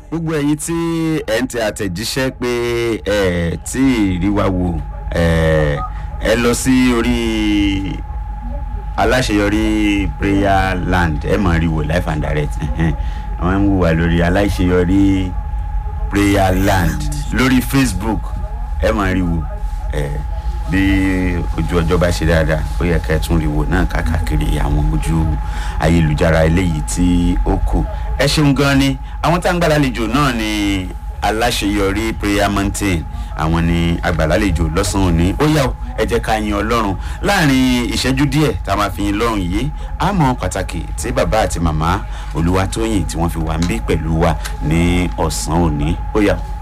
gbogbo ẹ̀yin tí ẹ̀ ń tẹ àtẹ̀jíṣẹ́ pé ẹ̀ tí ì rí wa wò ẹ̀ ẹ lọ sí orí aláṣeyọrí prayer land ẹ mọ̀ rí wò life and direct àwọn ń wò wá lórí aláṣeyọrí prayer land lórí facebook ẹ mọ̀ rí wò ẹ̀ bí ojú ọjọ́ bá ṣe dáadáa ó yẹ ká ẹ tún rí wò náà káàkiri àwọn ojú ayélujára eléyìí tí ó kù ẹ ṣeun gan ni àwọn tá à ń gbàlálejò náà ni aláṣeyọrí prayer mountain àwọn ni agbàlálejò lọ́sàn-án òní ó yà ó ẹ jẹ́ ká yin ọlọ́run láàrin ìṣẹ́jú díẹ̀ tá a máa fi yin lọ́run yìí á mọ pàtàkì tí bàbá àti màmá olúwatóyìn tí wọ́n fi wà ń bí pẹ̀lú wa ní ọ̀sán òní ó yà ó.